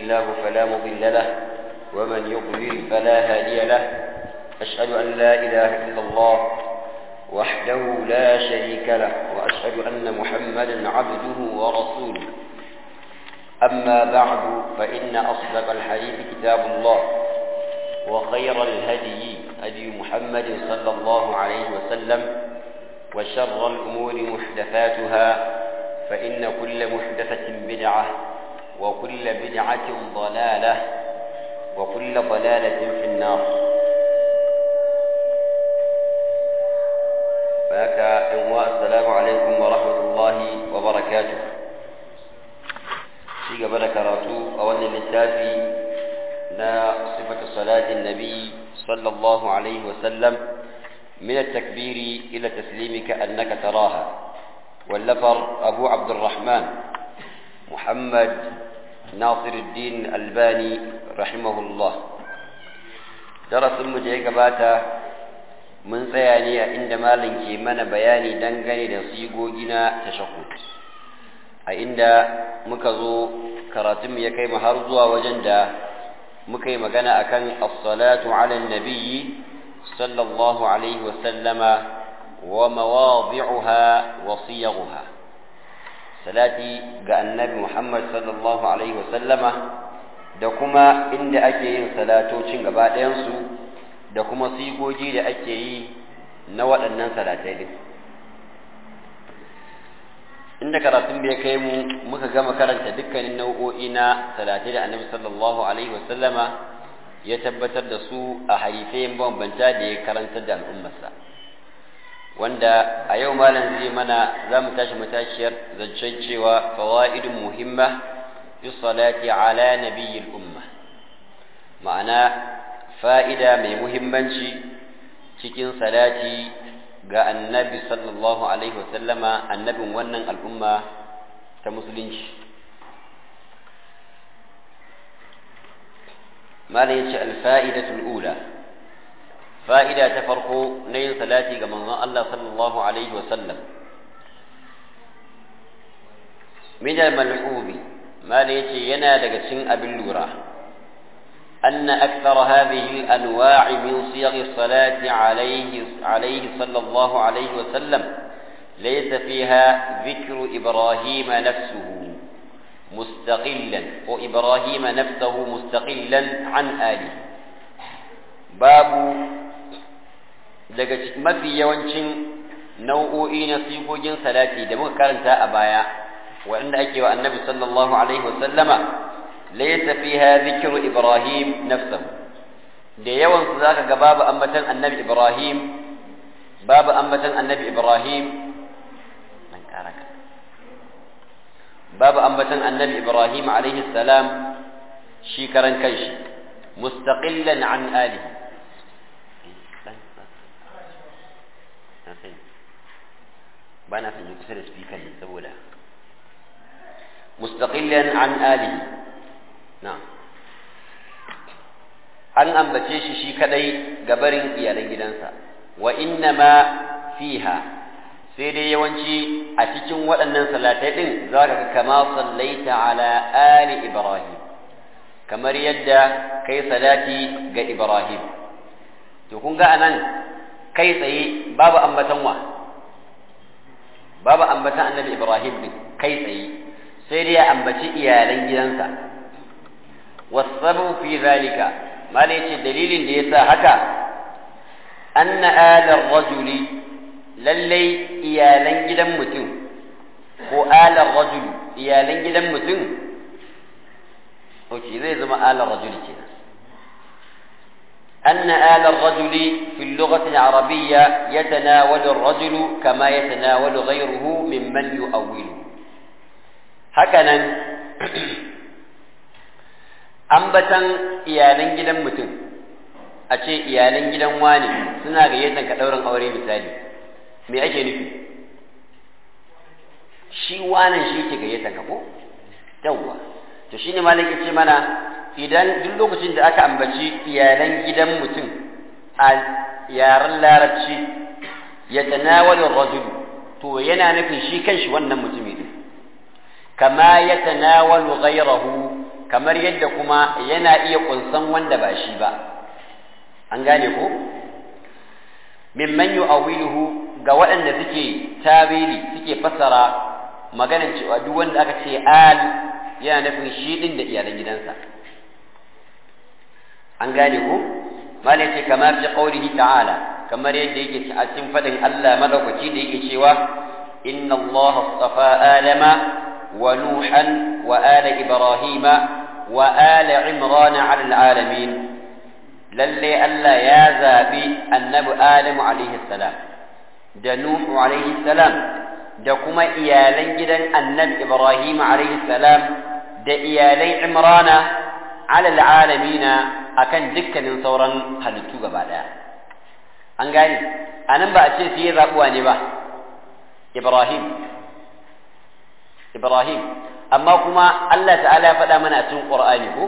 الله فلا مضل له ومن يضلل فلا هادي له أشهد أن لا إله إلا الله وحده لا شريك له وأشهد أن محمدا عبده ورسوله أما بعد فإن أصدق الحديث كتاب الله وخير الهدي هدي محمد صلى الله عليه وسلم وشر الأمور محدثاتها فإن كل محدثة بدعة وكل بدعة ضلالة وكل ضلالة في النار فهكا السلام عليكم ورحمة الله وبركاته في قبل كراتو أولا للتافي لا صفة صلاة النبي صلى الله عليه وسلم من التكبير إلى تسليم كأنك تراها واللفر أبو عبد الرحمن محمد ناصر الدين الباني رحمه الله درس المجيء باتا من سياني عندما لنكي من بياني دنغني لصيقوجنا تشقوت عند مكزو كراتم يكي مهرزوا وجندا مكي مغنى أكن الصلاة على النبي صلى الله عليه وسلم ومواضعها وصيغها salati ga annabi Muhammad sallallahu alaihi wasallama da kuma inda ake yin salatocin gaba ɗayansu da kuma sigogi da ake yi na waɗannan salatai din inda karatun bai kai mu muka gama karanta dukkanin nau'o'i na salatai da annabi sallallahu alaihi wasallama ya tabbatar da su a harifayen bambanta da ya karantar da al'ummarsa wanda a yau malam zai mana za mu tashi matashiyar zancen cewa fawaidun muhimma fi salati ala nabiyyil umma ma'ana fa'ida mai muhimmanci cikin salati ga annabi sallallahu alaihi wasallama annabin wannan al'umma ta musulunci malam yace al-fa'idatul ula fa'ida ta farko na yin salati ga manzon Allah sallallahu Alaihi wasallam. Minal mal'ubi, mala ya ce yana daga cin abin lura, أن أكثر هذه الأنواع من صيغ الصلاة عليه, عليه صلى الله عليه وسلم ليس فيها ذكر إبراهيم نفسه مستقلا وإبراهيم نفسه مستقلا عن آله باب daga mafi yawancin nau'o'i na sigogin salati da muka karanta a baya waɗanda ake wa annabi sallallahu alaihi wasallama laysa fiha dhikru ibrahim nafsahu da yawan su zaka ga babu ambatan annabi ibrahim babu ambatan annabi ibrahim nan karaka babu ambatan annabi ibrahim alaihi salam shi karan kanshi mustaqillan an alihi ba na son yi kusa da speaker ne saboda mustaqillan an ali na an ambace shi shi kadai gabarin iyalan gidansa wa inna ma fiha sai dai yawanci a cikin waɗannan salatai ɗin za ka kama sallaita ala ali ibrahim kamar yadda kai salati ga ibrahim to kun ga anan kai tsaye babu ambatan wa babu ambatan annabi Ibrahim din kai tsaye sai dai ya ambaci iyalan gidansa wasabu fi zalika mala yace dalilin da yasa haka anna alar rajuli lallai iyalan gidan mutum ko alar rajul iyalan gidan mutum oke zai zama alar rajul kenan أن آل الرجل في اللغة العربية يتناول الرجل كما يتناول غيره ممن يؤوله هكذا ambatan iyalan gidan mutum a ce iyalan gidan wani suna gayyatar ka ɗaurin aure misali me ake nufi shi wanan shi ke gayyatar ka ko yawwa to shine malaki ce mana idan duk lokacin da aka ambaci iyalan gidan mutum a yaren larabci ya tanawalu rajul to yana nufin shi kanshi wannan mutumi ne kama ya tanawalu ghayrahu kamar yadda kuma yana iya kunsan wanda ba shi ba an gane ko mimman yu'awiluhu ga waɗanda suke tawili suke fassara maganar cewa duk wanda aka ce al yana nufin shi din da iyalan gidansa an gane ko malai ce kamar fi qaulihi ta'ala kamar yadda yake a cikin fadin Allah madaukaki da yake cewa inna Allah astafa adama wa nuhan wa ala ibrahima wa ala imran ala alalamin lalle Allah ya zabi annabi adamu alaihi salam da nuhu alaihi salam da kuma iyalan gidan annabi ibrahim alaihi salam da iyalan imrana ala alalamina akan dukkanin sauran halittu gaba daya an gane anan ba a ce sai ya zabuwa ne ba ibrahim ibrahim amma kuma Allah ta'ala ya faɗa mana a cikin qur'ani ko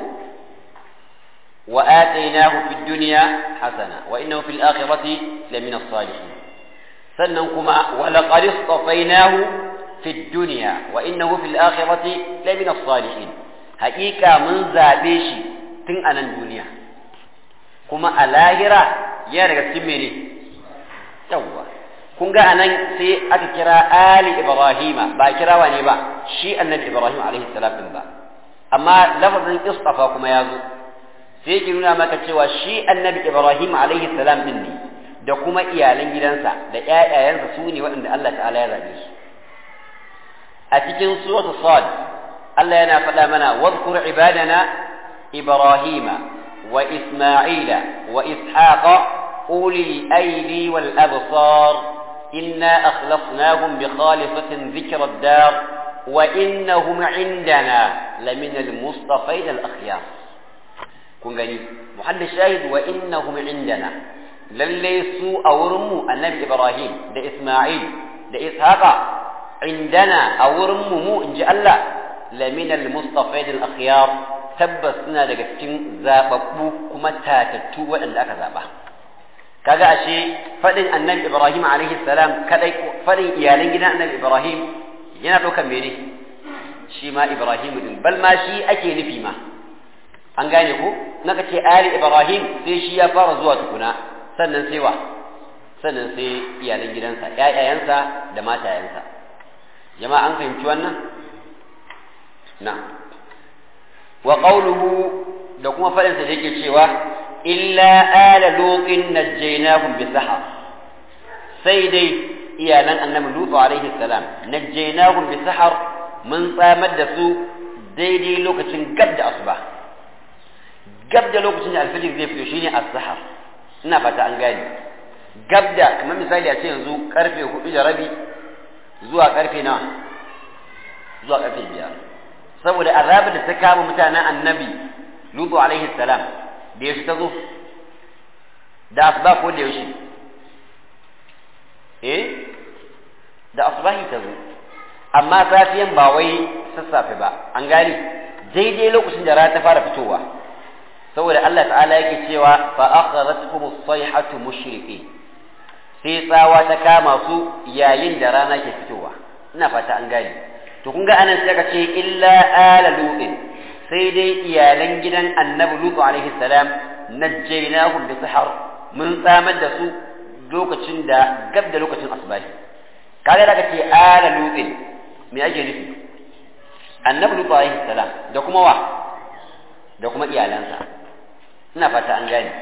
wa atainahu fid dunya hasana wa innahu fil akhirati lamina as-salihin sannan kuma wa laqad istafainahu fid dunya wa innahu fil akhirati lamina as-salihin haƙiƙa mun zabe shi tun a nan duniya kuma a lahira yana daga cikin mene yawwa kun ga anan sai aka kira ali ibrahima ba kirawa ne ba shi annabi ibrahim alaihi salam din ba amma lafazin istafa kuma ya zo sai yake nuna maka cewa shi annabi ibrahim alaihi salam din ne da kuma iyalan gidansa da ƴaƴayensa su ne waɗanda Allah ta'ala ya zabe su a cikin suratul sad Allah yana faɗa mana wadhkur ibadana ibrahima wa isma'ila wa ishaqa أولي الأيدي والأبصار إنا أخلصناهم بخالصة ذكر الدار وإنهم عندنا لمن المصطفين الأخيار كن غني محل الشاهد وإنهم عندنا لليسوا أورموا النبي إبراهيم ده إسماعيل ده إسحاق عندنا أورموا مو إن جاء الله لمن المصطفين الأخيار تبسنا daga cikin zababbu kuma tatattu waɗanda aka zaba kaga ashe fadin annabi ibrahim alaihi salam kadai fadin iyalan gidan annabi ibrahim yana ɗaukar mene shi ma ibrahim din bal ma shi ake nufi ma an gane ko naka ce ali ibrahim sai shi ya fara zuwa tukuna sannan sai wa sannan sai iyalan gidansa ƴaƴayensa da matayensa jama'a an fahimci wannan na wa qawluhu da kuma fadinsa da yake cewa إلا آل لوط نجيناهم بسحر سيدي إيانا أن لوط عليه السلام نجيناهم بسحر من صامد سو ديدي لوكتين قبل أصبح قبل لوكتين الفجر زي فيوشيني السحر ina fata an gane gabda kamar misali a ce yanzu karfe hudu da rabi zuwa karfe nawa zuwa karfe biyar saboda azabar da ta kama mutanen annabi lutu alaihi salam da yaushe ta zo da asuba ko da yaushe eh da asubahi ta zo amma safiyan ba wai sassafe ba an gane daidai lokacin da rana ta fara fitowa saboda Allah ta'ala yake cewa fa akhadhatkum as-sayhatu mushriqi sai tsawa ta kama su yayin da rana ke fitowa ina fata an gane to kun ga anan sai ka ce illa ala lutin sai dai iyalan gidan annabi lutu alaihi salam najjaynahum bi sihar mun tsamar da su lokacin da gab da lokacin asbahi kaga da kace ala lutin me ake nufi annabi lutu alaihi salam da kuma wa da kuma iyalansa ina fata an gane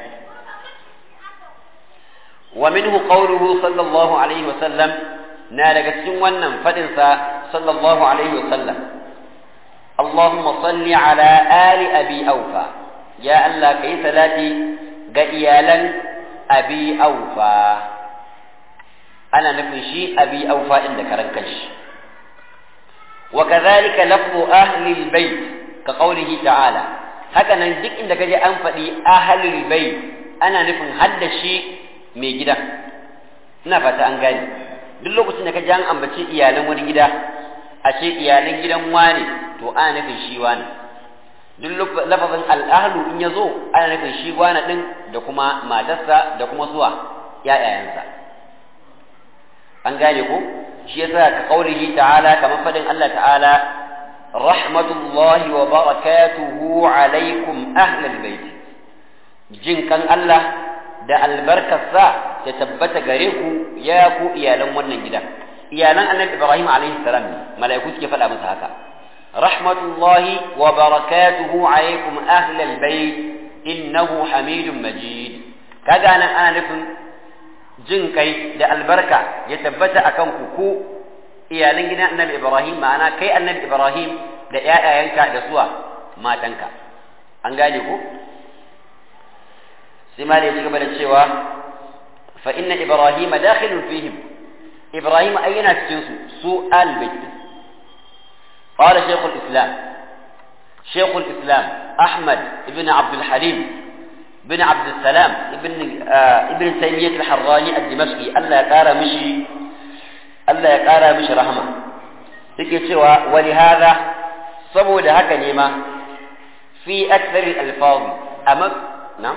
wa minhu qawluhu sallallahu alaihi wa sallam na daga cikin wannan fadin sa sallallahu alaihi wa sallam اللهم صل على آل أبي أوفى يا الله كي ثلاثي قيالا أبي أوفى أنا نفنشي أبي أوفى عندك رنكش وكذلك لفظ أهل البيت كقوله تعالى هكذا ندك عندك جاء أنفدي أهل البيت أنا نفن هذا الشيء mai gida ina fata an gane duk lokacin da ka ji an ambaci iyalan wani gida a ce iyalan gidan wane to ana nufin shi wane duk lafazin al'ahlu in ya zo ana nufin shi wane din da kuma matarsa da kuma zuwa ‘ya'yayensa an gane ko shi yasa ka kaulihi ta'ala kamar fadin Allah ta'ala rahmatullahi wa barakatuhu alaikum ahlal bait jin kan Allah da albarkarsa ta tabbata gare ku ya ku iyalan wannan gida iyalan annabi Ibrahim alaihi salam ne mala'iku suke faɗa masa haka rahmatullahi wa barakatuhu alaikum ahlal bait innahu hamidun majid kaga nan ana nufin jin kai da albarka ya tabbata akan ku ku iyalan gidan annabi Ibrahim ma'ana kai annabi Ibrahim da ƴaƴayenka da suwa matanka an gane ku sai ma da ya ci gaba da cewa fa inna Ibrahim dakhilun fihim Ibrahim ayyana cikin su su al-bayt قال شيخ الإسلام شيخ الإسلام أحمد بن عبد الحليم بن عبد السلام ابن آه ابن تيمية الحراني الدمشقي ألا يقار مشي ألا يقار مشي رحمة تكي سوى ولهذا صبوا لهك نيمة في أكثر الألفاظ أما نعم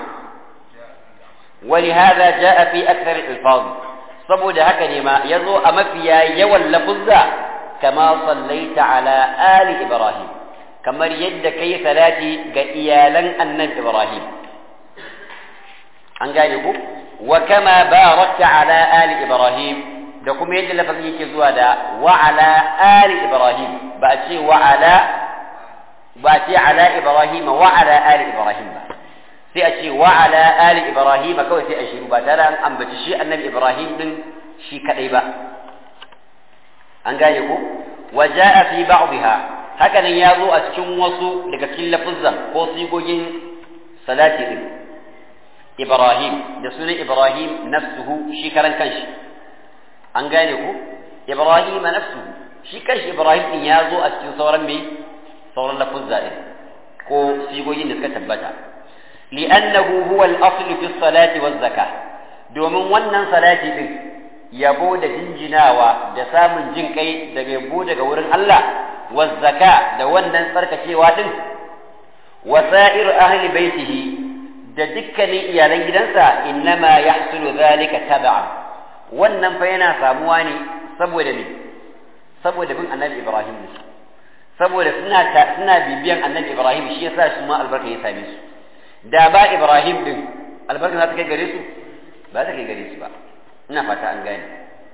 ولهذا جاء في أكثر الألفاظ صبوا لهك نيمة يزو أما فيها يوى اللفظة كما صليت على آل إبراهيم كما يد كي ثلاثي قيالا أن إبراهيم an gane ku wa kama barakta ala ali ibrahim da kuma yadda lafazin yake zuwa da wa ala ali ibrahim ba a ce wa ala ba a ce ala ibrahim wa ala ali ibrahim ba sai a ce wa ala ali ibrahim kawai sai a shiru ba tare an ambaci shi annabi ibrahim din shi kadai ba an gane ku wa jaa fi ba'dha haka nan ya zo a cikin wasu daga cikin lafuzan ko sigogin salati din Ibrahim da sunan Ibrahim nafsuhu shi karan kanshi an gane ku Ibrahim nafsuhu shi kanshi Ibrahim din ya zo a cikin sauran me sauran lafuzza din ko sigogin da suka tabbata li'annahu huwa al-asl fi salati waz zakah domin wannan salati din yabo da jinjinawa da samun jin kai daga yabo daga wurin Allah waz zaka da wannan tsarkakewa din wasa'ir ahli baitihi da dukkanin iyalan gidansa innama yahsulu zalika tab'an wannan fa yana samuwa ne saboda ne saboda bin annabi Ibrahim ne saboda suna suna bibiyan annabi Ibrahim shi yasa su ma albarka ya same su da ba Ibrahim din albarka za ta kai gare su ba ta kai gare su ba ina fata an gane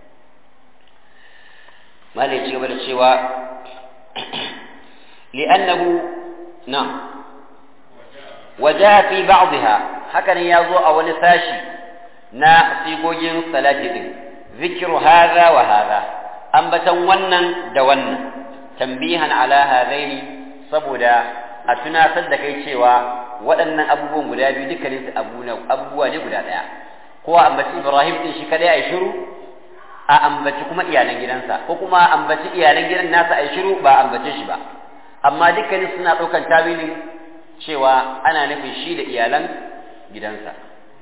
malai ci gaba da cewa li'annahu na وجاء في بعضها هكذا يزو أو نساشي نا سيغوجين صلاة دين ذكر هذا وهذا أنبتا ونن دونن تنبيها على هذين سبودا أتنا صدق cewa waɗannan abubuwan guda biyu dukkanin su abubuwa ne guda ɗaya ko a ambaci Ibrahim din shi kadai a shiru a ambaci kuma iyalan gidansa ko kuma a ambaci iyalan gidan nasa a shiru ba a ambace shi ba amma dukkanin suna ɗaukan tawilin cewa ana nufin shi da iyalan gidansa.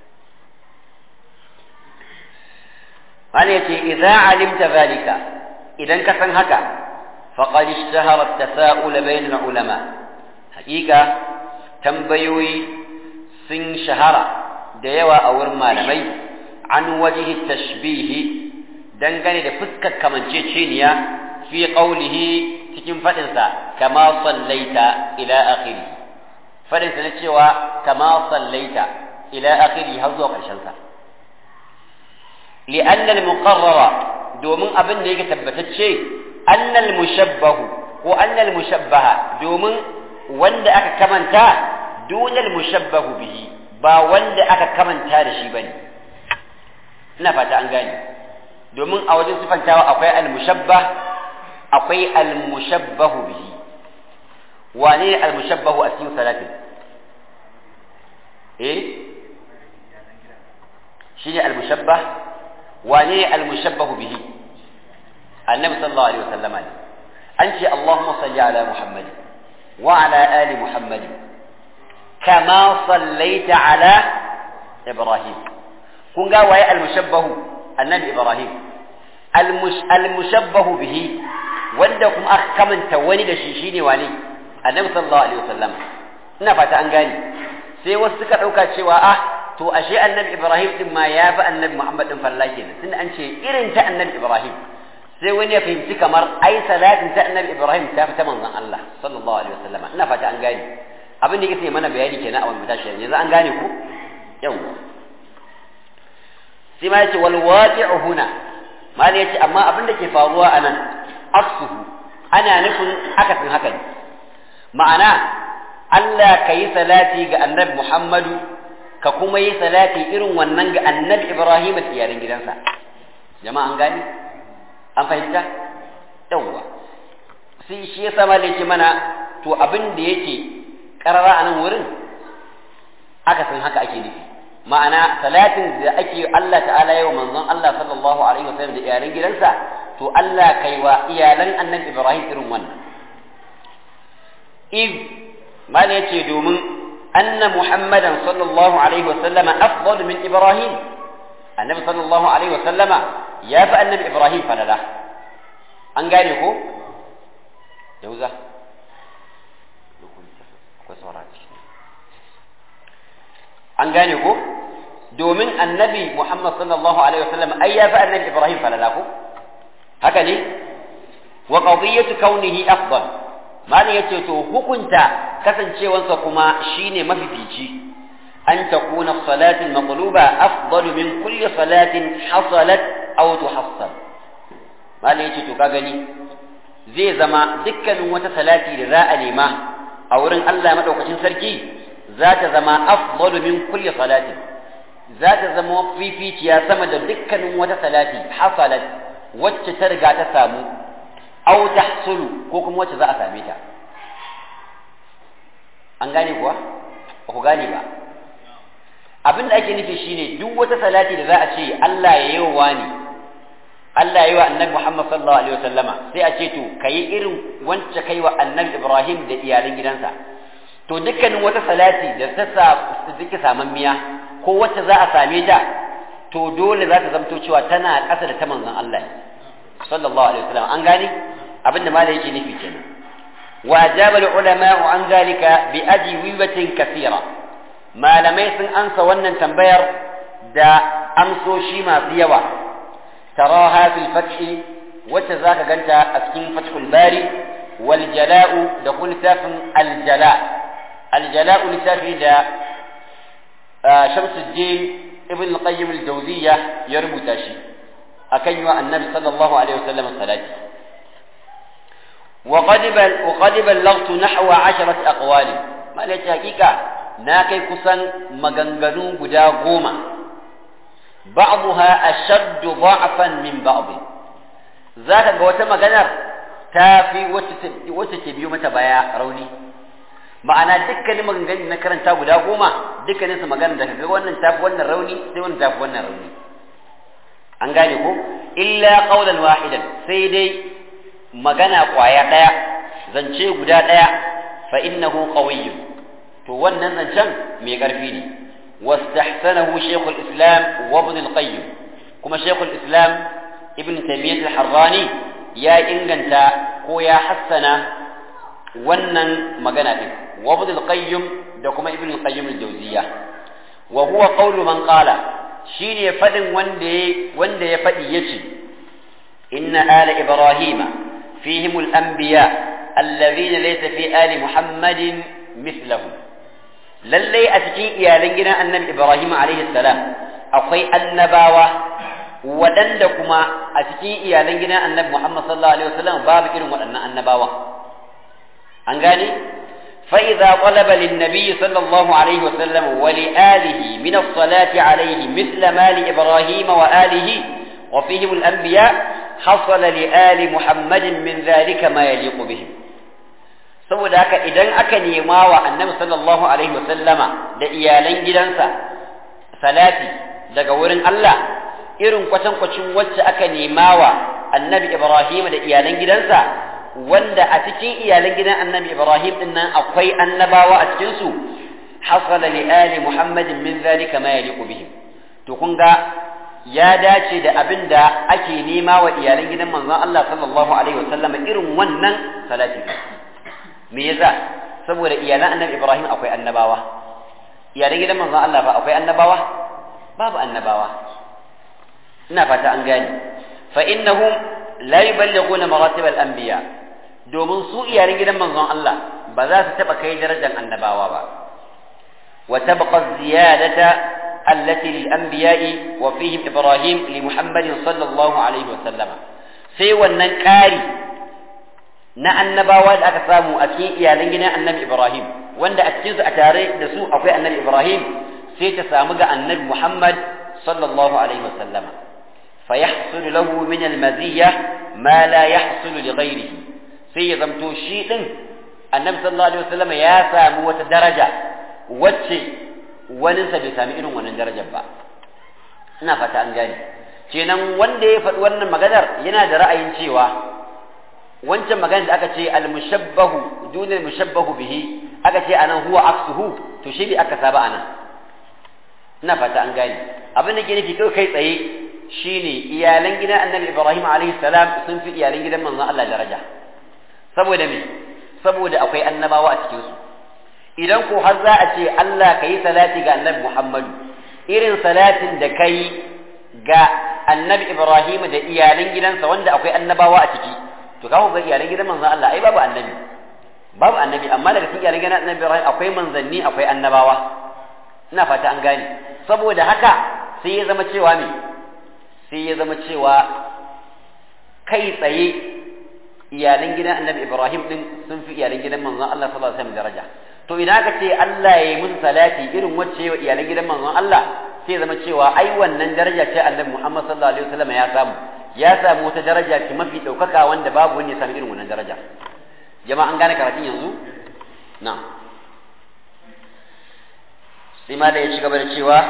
Wani ya ce, "Iza alimta zalika, idan ka san haka, faƙar ishtahara tasa'ula bainal ulama." Hakika tambayoyi sun shahara da yawa a wurin malamai an wajihi tashbihi dangane da fuskar kamanceceniya fi qaulihi cikin faɗinsa kama sallaita ila akhiri faɗinsa na cewa kama sallaita ila akhiri har zuwa ƙarshen sa li'anna al-muqarrara domin abin da yake tabbatacce anna al-mushabbahu ko anna al-mushabbaha domin wanda aka kamanta dunal mushabbahu bihi ba wanda aka kamanta da shi bane ina fata an gane domin a wajen sifantawa akwai al-mushabbah akwai al-mushabbahu bihi wane ne al-mushabbahu a cikin salatin eh shine al-mushabbah wane ne al-mushabbahu bihi annabi sallallahu alaihi wasallam ne an ce Allahumma salli ala Muhammad wa ala ali Muhammad kama sallaita ala Ibrahim kun ga waye al-mushabbahu annabi Ibrahim al-mushabbahu bihi wanda kuma aka kamanta wani da shi shine wane annabi sallallahu alaihi wasallam ina fata an gane sai wasu suka dauka cewa ah to ashe annabi Ibrahim din ma ya fi annabi Muhammad din falla kenan tunda an ce irin ta annabi Ibrahim sai wani ya fahimci kamar ai salatin ta annabi ibrahim ta fi ta manzon Allah sallallahu alaihi wasallam ina fata an gane abin da yake sai mana bayani kenan a wannan tashi yanzu an gane ku yawa sai ma yace wal waqi'u huna mal yace amma abin da ke faruwa anan aksuhu ana nufin akasin haka ne ma'ana Allah ka yi salati ga annabi Muhammadu ka kuma yi salati irin wannan ga annabi Ibrahim da iyalan gidansa jama'a an gane an fahimta yawwa sai shi yasa ma yake mana to abin da yake karara a nan wurin aka san haka ake nufi ma'ana salatin da ake Allah ta'ala yau manzon Allah sallallahu alaihi wasallam da iyalan gidansa to Allah kai wa iyalan annabi Ibrahim irin wannan iz mal yace domin anna muhammadan sallallahu alaihi wasallama afdal min ibrahim annabi sallallahu alaihi wasallama ya fi annabi ibrahim falala an gane ko yauza an gane ko domin annabi muhammad sallallahu alaihi wasallam ai ya fi annabi ibrahim falala ko haka ne wa qadiyatu kaunihi afdal malin yace to hukunta kasancewansa kuma shine mafifici an takuna salati al-maqluba afdal min kulli salatin hasalat aw tuhassal malin yace to ka gani zai zama dukkanin wata salati da za a nema a wurin Allah madaukakin sarki za ta zama afdal min kulli salatin za ta zama fificiya sama da dukkanin wata salati hasalat wacce ta riga ta samu aw tahsulu ko kuma wacce za a same ta an gane kuwa ba ku gane ba abin da ake nufi shine duk wata salati da za a ce Allah ya yi wa ni Allah ya yi wa annabi Muhammad sallallahu alaihi wasallama sai a ce to kayi irin wacce kai wa annabi Ibrahim da iyalan gidansa to dukkanin wata salati da ta sa take miya ko wacce za a same ta to dole za ta zamto cewa tana ƙasa da ta manzon Allah sallallahu alaihi wasallam an gane abin da malai yake nufi kenan wa ajaba ulama an zalika bi ajwibatin kathira malamai sun ansa wannan tambayar da amsoshi masu yawa taraha fil fathi wacce zaka ganta a cikin fathul bari wal jala'u da kun littafin al jala al jala'u littafi da shamsuddin ibn al-qayyim al-jawziyya ya rubuta shi akan yi wa annabi sallallahu alaihi wasallam salati وقد بل وقد بلغت نحو عشرة أقوال ما ليش حقيقة ناكي كسن مغنغنو غدا غوما بعضها أشد ضعفا من بعض ذاك غوتا مغنر تافي وتتبيو متى بيا روني ma'ana dukkanin maganganun na karanta guda goma dukkanin su magana da kaga wannan tafi wannan rauni sai wannan tafi wannan rauni an gane ko illa qawlan wahidan sai dai magana kwaya daya zance guda daya fa innahu qawiyyun to wannan zancen mai karfi ne wastahsanahu shaykhul islam wa ibn al-qayyim kuma shaykhul islam ibn taymiyyah al-harrani ya inganta ko ya hassana wannan magana din wa ibn al-qayyim da kuma ibn al-qayyim al-jawziyya wa huwa qawlu man qala shine fadin wanda wanda ya fadi yace inna ala ibrahima fihim al-anbiya alladhina laysa fi ali muhammadin mithlahum lalle a cikin iyalan gidan annabi ibrahim alaihi salam akwai annabawa waɗanda kuma a cikin iyalan gidan annabi muhammad sallallahu alaihi wasallam babu irin waɗannan annabawa an gane فإذا طلب للنبي صلى الله عليه وسلم ولآله من الصلاة عليه مثل ما لإبراهيم وآله وفيهم الأنبياء حصل لآل محمد من ذلك ما يليق بهم saboda haka idan aka nema wa annabi sallallahu alaihi wasallama da iyalan gidansa salati daga wurin Allah irin kwatankwacin wacce aka nema wa annabi Ibrahim da iyalan gidansa wanda a cikin iyalan gidan annabi Ibrahim din nan akwai annabawa a cikin su hasala li ali Muhammadin min zalika ma yaliqu bihim to kun ga ya dace da abin da ake nema wa iyalan gidan manzon Allah sallallahu alaihi wasallam irin wannan salati me yasa saboda iyalan annabi Ibrahim akwai annabawa iyalan gidan manzon Allah fa akwai annabawa babu annabawa ina fata an gane fa innahum la yuballighuna maratib al-anbiya domin su iyalan gidan manzon Allah ba za su taba kai darajar annabawa ba wa tabqa ziyadata allati lil anbiya'i wa fihim ibrahim li muhammadin sallallahu alaihi wa sallama sai wannan ƙari na annabawa da aka samu a cikin iyalan gidan annabi ibrahim wanda a cikin su a tare da su akwai annabi ibrahim sai ta samu ga annabi muhammad sallallahu alaihi wa sallama فيحصل له من المزية ما لا يحصل لغيره sai ya zamto shi ɗin annabi sallallahu alaihi wasallam ya samu wata daraja wacce waninsa bai sami irin wannan darajar ba ina fata an gane kenan wanda ya faɗi wannan maganar yana da ra'ayin cewa wancan maganar da aka ce al-mushabbahu duna al-mushabbahu bihi aka ce anan huwa aksuhu to shi bai aka saba anan ina fata an gane abin da ke nufi kai kai tsaye shine iyalan gidan annabi ibrahim alaihi salam sun fi iyalan gidan manzon Allah daraja saboda me saboda akwai annabawa a cikin su idan ko har za a ce Allah kai salati ga annabi Muhammadu irin salatin da kai ga annabi Ibrahim da iyalan gidansa wanda akwai annabawa a ciki to kawo ga iyalan gidan manzon Allah ai babu annabi babu annabi amma daga cikin iyalan gidan annabi Ibrahim akwai manzanni akwai annabawa ina fata an gane saboda haka sai ya zama cewa me sai ya zama cewa kai tsaye iyalan gidan annabi Ibrahim din sun fi iyalan gidan manzon Allah sallallahu alaihi wasallam daraja to idan aka ce Allah ya yi musu salati irin wacce wa iyalan gidan manzon Allah sai zama cewa ai wannan daraja ce annabi Muhammad sallallahu alaihi wasallam ya samu ya samu wata daraja ce mafi daukaka wanda babu wani ya samu irin wannan daraja jama'a an gane karatun yanzu na'am sai ma da ya ci gaba da cewa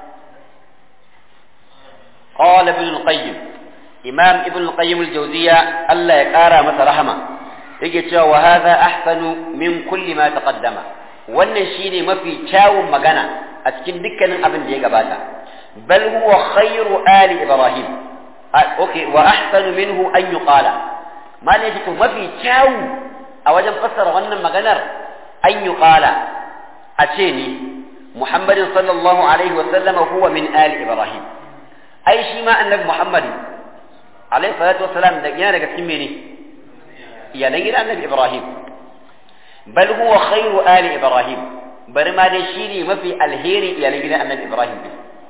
قال ابن القيم إمام ابن القيم الجوزية ألا يقارى مثل رحمة يجي وهذا أحسن من كل ما تقدم wannan shine mafi kyawun magana a cikin dukkanin abin da ya gabata bal huwa khairu ali ibrahim okay wa ahsanu minhu an yuqala malai to mafi kyawu a wajen fassara wannan maganar an yuqala a ce ni muhammadin sallallahu alaihi wa sallama huwa min ali ibrahim ai shi ma annabi Muhammad alaihi salatu wassalam da yana daga cikin mene iyalan gidan annabi Ibrahim bal huwa khairu ali Ibrahim bari ma dai shi ne mafi alheri iyalan gidan annabi Ibrahim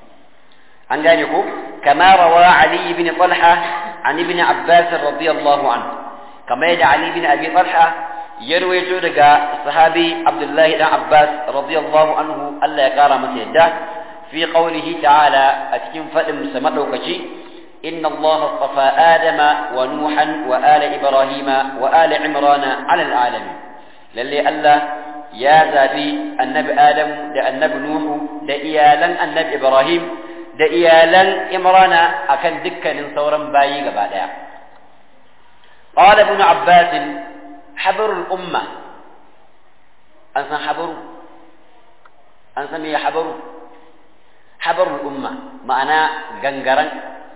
an gane ko kama rawa Ali ibn Talha an ibn Abbas radiyallahu anhu kama yadda Ali ibn Abi Talha ya rawaito daga sahabi Abdullahi dan Abbas radiyallahu anhu Allah ya kara masa yadda في قوله تعالى أتكن فأم سمدوكشي إن الله اصطفى آدم ونوحا وآل إبراهيم وآل عمران على العالمين للي ألا يا ذابي النبي آدم دا النبي نوح دا إيالا النبي إبراهيم دا إيالا عمران أكن دكا نصورا باي قبالا قال ابن عباس حبر الأمة أنسى حبر أنسى مي حبر habarul umma ma'ana gangaran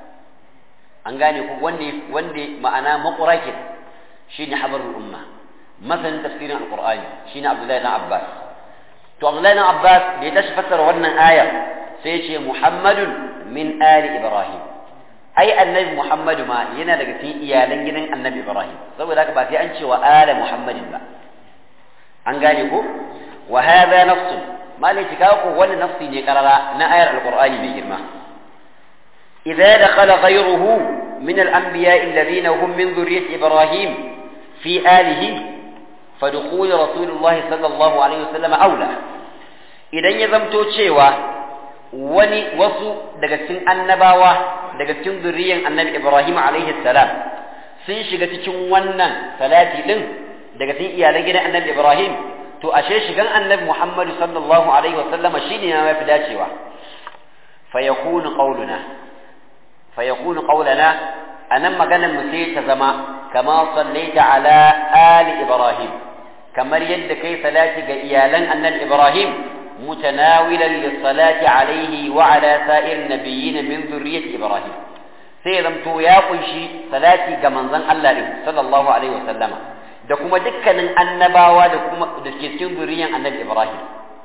an gane ku wanda wanda ma'ana maqurakin shine habarul umma masalan tafsirin alqur'ani shine abdullahi ibn abbas to abdullahi ibn abbas da ya tashi fassara wannan ayar sai ce muhammadun min ali ibrahim ai annabi muhammadu ma yana daga cikin iyalan gidan annabi ibrahim saboda haka ba sai an ce wa ala muhammadin ba an gane ko wa hadha nafsun malai cika ko wani nafsi ne karara na ayar alqur'ani mai girma idza dakhala ghayruhu min al-anbiya alladhina hum min dhurriyyati ibrahim fi alihi fadkhul rasulullah sallallahu alaihi wasallam aula idan ya zamto cewa wani wasu daga cikin annabawa daga cikin zurriyan annabi ibrahim alaihi salam sun shiga cikin wannan salati din daga cikin iyalan gidan annabi ibrahim to ashe shigan annabi Muhammad sallallahu alaihi wa sallama shine ya mafi dacewa fa yakunu qawluna fa yakunu qawlana anan maganar mu sai ta zama kama sallaita ala ali ibrahim kamar yadda kai salati ga iyalan annabi ibrahim mutanawilan lis-salati alaihi wa ala sa'ir nabiyyin min dhurriyyati ibrahim sai zamto ya kunshi salati ga manzon Allah ne sallallahu alaihi wa sallama da kuma dukkanin annabawa da kuma da ke cikin zuriyan annabi Ibrahim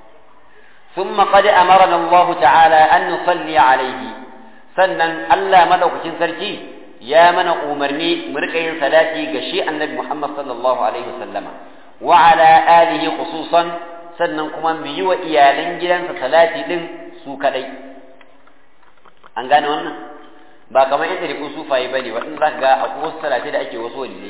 ثم قد أمرنا الله تعالى أن نصلي عليه sannan Allah madaukakin sarki ya mana umarni mu rika yin salati ga shi annabi Muhammad sallallahu alaihi wasallama wa ala alihi khususan sannan kuma mu yi wa iyalan gidansa salati din su kadai an gane wannan ba kamar yadda rikun sufaye bane wa in za ga akwai wasu salati da ake wasu waliyai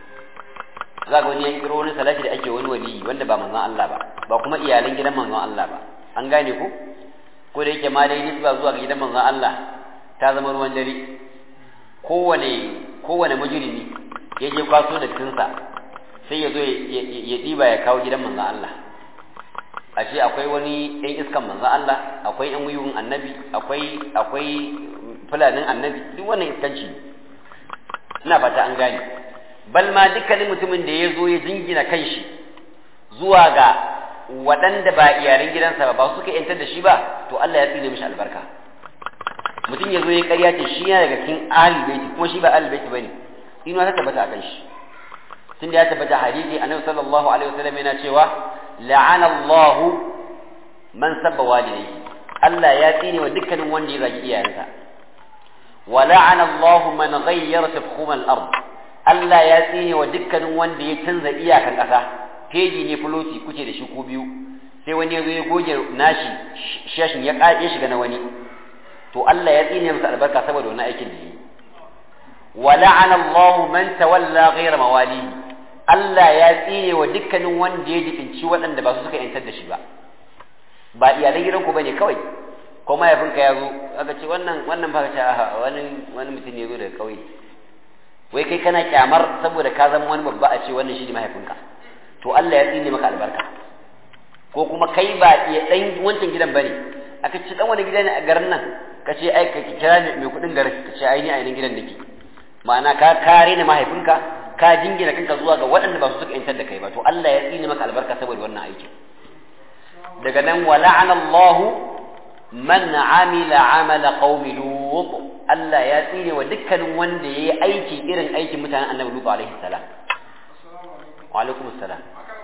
za ga wani ya kiro wani salati da ake wani waliyi wanda ba manzon Allah ba ba kuma iyalan gidan manzon Allah ba an gane ku ko da yake ma dai nisba zuwa ga gidan manzon Allah ta zama ruwan dare kowane kowane mujrimi ya je kwaso da tinsa sai ya zo ya ɗiba ya kawo gidan manzon Allah ashe akwai wani ɗan iskan manzon Allah akwai ɗan wuyun annabi akwai akwai fulanin annabi duk wannan iskanci ina fata an gane bal ma dukkanin mutumin da ya zo ya jingina kanshi zuwa ga waɗanda ba iyalan gidansa ba ba suka yantar da shi ba to Allah ya tsine mishi albarka mutum ya zo ya ƙarya ce shi yana daga cikin ahli baiti kuma shi ba ahli baiti bane ina ta tabbata akan shi tun da ya tabbata hadisi annabi sallallahu alaihi wasallam yana cewa la'ana Allah man sabba walidayhi Allah ya tsine wa dukkanin wanda ya zagi iyayensa wa la'ana Allah man ghayyara tafkhum al-ard Allah ya tsine wa dukkanin wanda ya canza iyakan ƙasa feji ne fuloti kuce da shi ko biyu sai wani ya zo ya goge nashi shashin ya ya shiga na wani to Allah ya tsine masa albarka saboda wannan aikin da yi wa la'ana Allah man tawalla ghayra mawalihi Allah ya tsine wa dukkanin wanda ya jibinci waɗanda ba su suka yantar da shi ba ba iyalan gidanku bane kawai ko mahaifinka ya zo aka ce wannan wannan ba ce wani wani mutum ne ya zo daga ƙauye wai kai kana kyamar saboda ka zama wani babba a ce wannan shi ne mahaifinka to Allah ya tsine maka albarka ko kuma kai ba iya dan wancan gidan bane aka ce dan wani gida ne a garin nan ka ce ai ka kira ni mai kuɗin garin ka ce ai ni a yanin gidan nake ma'ana ka kare ni mahaifinka ka jingina kanka zuwa ga waɗanda ba su suka yantar da kai ba to Allah ya tsine maka albarka saboda wannan aikin daga nan wa la'ana Allah man amila amala qaumi lut Allah ya tsine wa dukkanin wanda yayi aiki irin aikin mutanen Annabi Lut alaihi salam wa alaikum assalam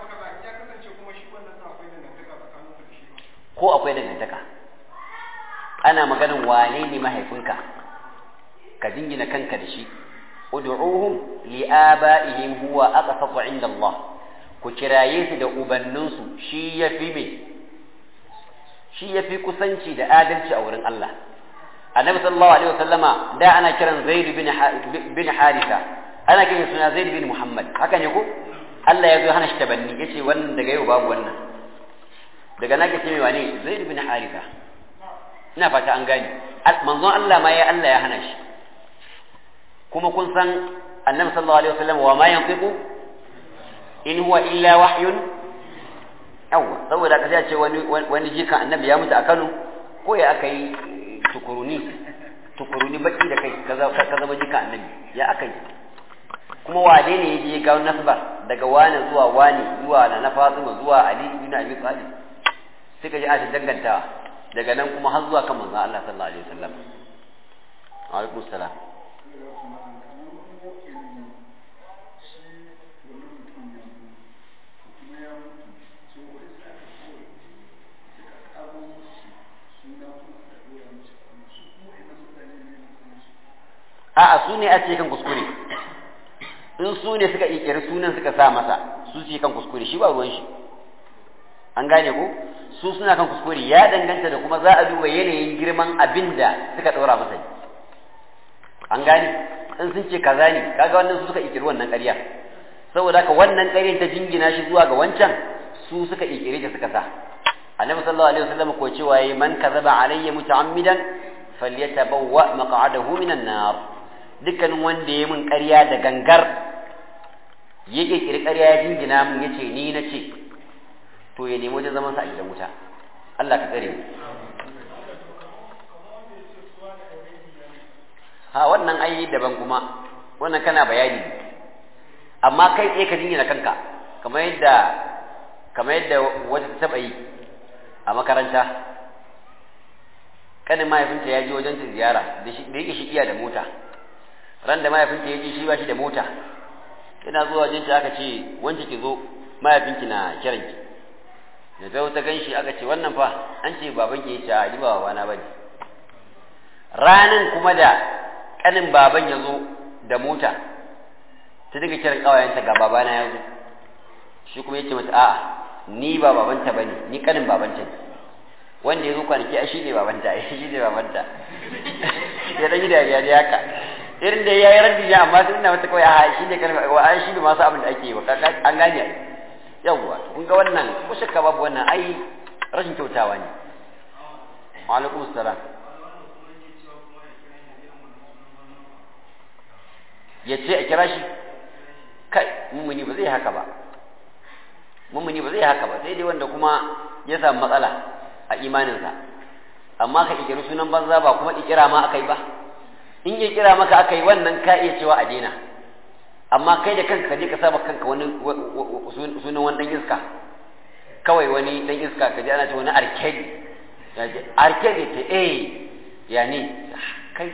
ko akwai dangantaka ana maganin wane ne mahaifinka ka jingina kanka da shi ud'uhum li'aba'ihim huwa aqsatu 'inda Allah ku kiraye su da ubanninsu shi yafi me shi yafi kusanci da adalci a wurin Allah annabi sallallahu alaihi wasallama da ana kiran zaid bin bin haritha ana kiran suna zaid bin muhammad haka ne ko Allah ya zo hana shi tabanni yace wannan daga yau babu wannan daga nake ce mai wane zaid bin haritha ina fata an gane manzon Allah ma ya Allah ya hana shi kuma kun san annabi sallallahu alaihi wasallam wa ma yantiqu in huwa illa wahyun yawa saboda ka ce wani wani jikan annabi ya mutu a Kano ko ya aka yi tukuruni tukuruni baki da kai ka zama jikan annabi ya aka yi kuma wane ne yaje ga nasba daga wani zuwa wani zuwa na na Fatima zuwa Ali ibn Abi Talib sai ka ji a dangantawa daga nan kuma har zuwa kan manzon Allah sallallahu alaihi wasallam wa alaikum salam a'a su ne a ce kan kuskure in su ne suka ikiri sunan suka sa masa su ce kan kuskure shi ba ruwan shi an gane ko su suna kan kuskure ya danganta da kuma za a duba yanayin girman abin da suka ɗora masa an gane in sun ce kaza ne kaga wannan su suka ikiri wannan ƙarya saboda haka wannan ƙaryar ta jingina shi zuwa ga wancan su suka ikiri ta suka sa annabi sallallahu alaihi wasallam ko cewa yayi man kazaba alayya muta'ammidan falyatabawwa maq'adahu minan nar dukkanin wanda ya min ƙarya da gangar ya ƙirƙiri ƙarya ya jingina min ya ce ni na ce to ya nemi wajen zamansa a gidan wuta Allah ka tsare mu ha wannan ai daban kuma wannan kana bayani amma kai tsaye ka jingina kanka kamar yadda kamar yadda wata ta taɓa yi a makaranta kanin mahaifinta ya je wajen ta ziyara da yake shi iya da mota ran da mahaifinki ya ji shi ba shi da mota yana zuwa wajen aka ce wance ki zo mahaifinki na kiranki da ta ta gan shi aka ce wannan fa an ce babanki ya ce a ji ba wa na bane ranan kuma da kanin baban ya zo da mota ta daga kiran kawayenta ga babana ya zo shi kuma ya ce mata a'a ni ba babanta ba ne ni kanin babanta ne wanda ya zo kwanaki a shi ne babanta a shi ne babanta ya dan yi dariya ne haka irin da ya yi raddi ya amma sun na mata kawai a shi ne kanin wa an shi ne masu abin da ake yi wa an gane yawwa kun ga wannan ko shakka babu wannan ai rashin kyautawa ne wa alaikum salam ya ce a kira shi kai mummuni ba zai haka ba mummuni ba zai haka ba sai dai wanda kuma ya samu matsala a imaninsa amma ka ikiri sunan banza ba kuma ikira ma aka yi ba in ya kira maka aka yi wannan ka iya cewa a daina amma kai da kanka ka je ka saba kanka wani sunan wani dan iska kawai wani dan iska ka je ana ce wani arkedi arkedi ta eh ya ne kai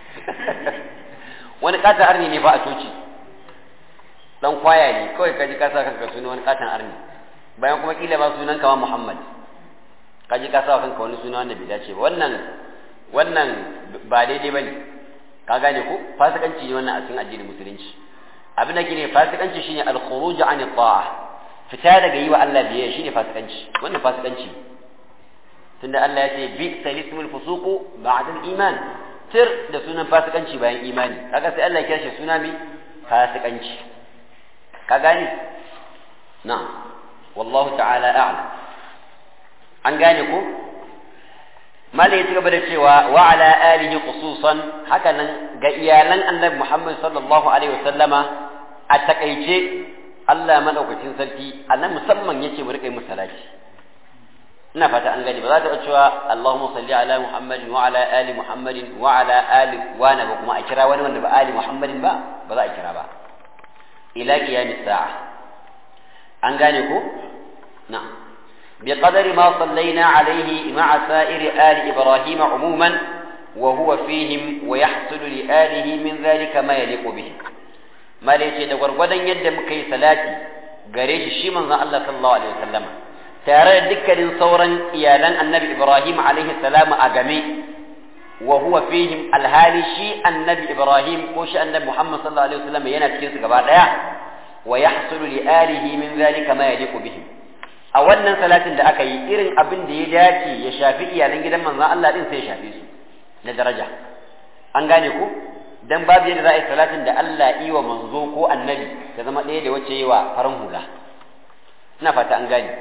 wani katon arni ne ba a coci dan kwaya ne kawai ka ji ka sa kanka suna wani katon arni bayan kuma kila ba sunan kama Muhammad ka ji ka sa kanka wani suna wanda bai dace ba wannan wannan ba daidai bane ka gane ko fasikanci ne wannan a cikin addinin musulunci abin da ne fasikanci shine al-khuruj an ta'a fita daga yi wa Allah biyayya shine fasikanci wannan fasikanci tunda Allah ya ce bi salismul fusuqu ba'da al-iman tir da sunan fasikanci bayan imani kaga sai Allah ya kira shi suna mai fasikanci ka gane na'am wallahu ta'ala a'lam an gane ko mala ya gaba da cewa wa ala alihi khususan haka nan ga iyalan annabi Muhammad sallallahu alaihi wasallama a takaice Allah madaukakin sarki anan musamman yace mu rika yi musalaci ina fata an gani ba za ta cewa Allahumma salli ala Muhammadin wa ala ali Muhammadin wa ala ali wa na ba kuma a kira wani wanda ba ali Muhammadin ba ba za a kira ba ila qiyamis sa'a an gane ko na'am بقدر ما صلينا عليه مع سائر آل إبراهيم عموما وهو فيهم ويحصل لآله من ذلك ما يليق به ما ليس دور ودن يد مكي صلاتي قريش الشيمن الله صلى الله عليه وسلم ترى ذكر صورا إيالا النبي إبراهيم عليه السلام أقمي وهو فيهم الهالي شيء النبي إبراهيم وش النبي محمد صلى الله عليه وسلم ينتكيس قبعد ويحصل لآله من ذلك ما يليق بهم a wannan salatin da aka yi irin abin da ya dace ya shafi iyalan gidan manzon Allah din sai ya shafe su na daraja an gane ku dan babu yadda za a yi salatin da Allah yi wa manzo ko annabi ta zama ɗaya da wacce yi wa farin hula ina fata an gane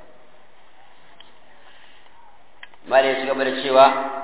mala ya ci gaba da cewa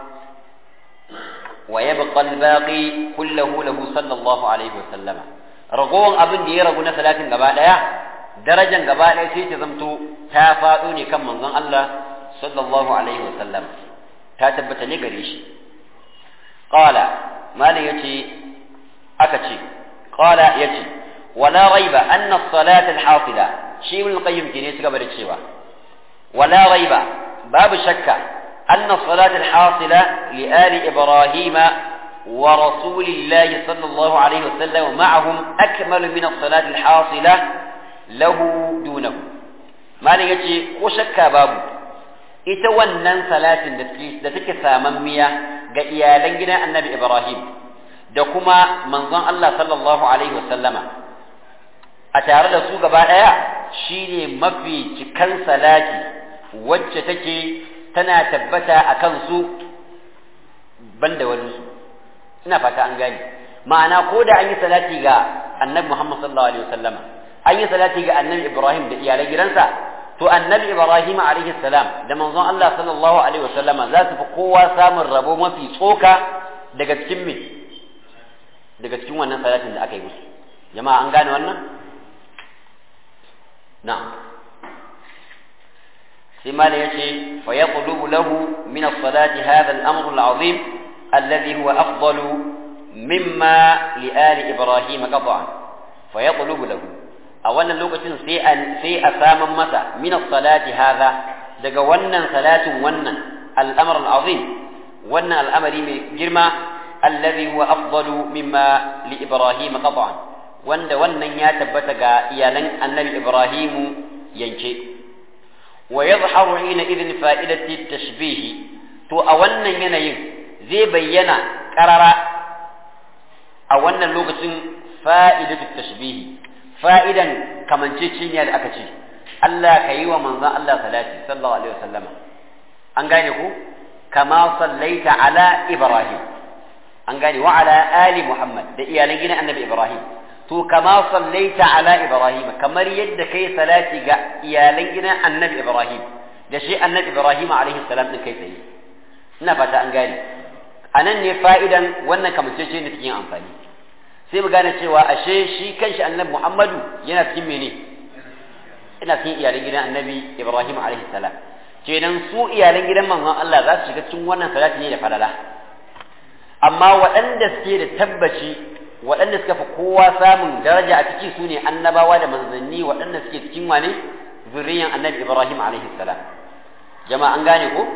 wa yabqa al-baqi kulluhu lahu sallallahu alaihi wa sallama ragowan abin da ya ragu na salatin gaba daya darajan gaba ɗaya sai ta zamto ta faɗo ne kan manzon Allah sallallahu alaihi wa sallam ta tabbata ne gare shi qala malam yace aka ce qala yace wala raiba anna as-salata al-hafila shi ibn qayyim ke ne suka bada cewa wala raiba babu shakka anna as-salata al-hasila li ali ibrahima ورسول الله صلى الله عليه وسلم معهم أكمل من الصلاة الحاصلة lahu dunahu malam yace ko shakka babu ita wannan salatin da da take samammiya ga iyalan gidan Annabi Ibrahim da kuma manzon Allah sallallahu alaihi wasallama a tare da su gaba daya shine mafi cikan salati wacce take tana tabbata akan su banda wani su ina fata an gane ma'ana ko da an yi salati ga Annabi Muhammad sallallahu alaihi wasallama an yi salati ga annabi Ibrahim da iyalan gidansa to annabi Ibrahim alaihi salam da manzon Allah sallallahu alaihi wasallama za su fi kowa samun rabo mafi tsoka daga cikin me daga cikin wannan salatin da aka yi musu jama'a an gane wannan na'am sai mala yace fa yaqlubu lahu min as-salati hadha al-amr al-azim alladhi huwa afdalu mimma li ali ibrahim qat'an fa yaqlubu lahu a wannan lokacin sai a sai a saman masa min salati hadha daga wannan salatin wannan al'amr al'azim wannan al'amari mai girma alladhi huwa afdalu mimma li ibrahim qat'an wanda wannan ya tabbata ga iyalan annabi ibrahimu yanke wa yadhharu hina idhin fa'idati tashbih to a wannan yanayin zai bayyana qarara a wannan lokacin fa'idatu tashbihi fa'idan kamanceceniya da aka ce Allah ka yi wa manzon Allah salati sallallahu alaihi wasallama an gane ku kama sallaita ala ibrahim an gane wa ala ali muhammad da iyalan gidan annabi ibrahim to kama sallaita ala ibrahim kamar yadda kai salati ga iyalan gidan annabi ibrahim da shi annabi ibrahim alaihi salam din kai tsaye ina fata an gane anan ne fa'idan wannan kamancece ne cikin amfani sai mu gane cewa ashe shi kanshi annabi muhammadu yana cikin mene ina cikin iyalan gidan annabi ibrahim alaihi salam kenan su iyalan gidan manzon Allah za su shiga cikin wannan salati ne da falala amma waɗanda suke da tabbaci waɗanda suka fi kowa samun daraja a ciki su ne annabawa da manzanni waɗanda suke cikin wane zurriyan annabi ibrahim alaihi salam jama'a an gane ko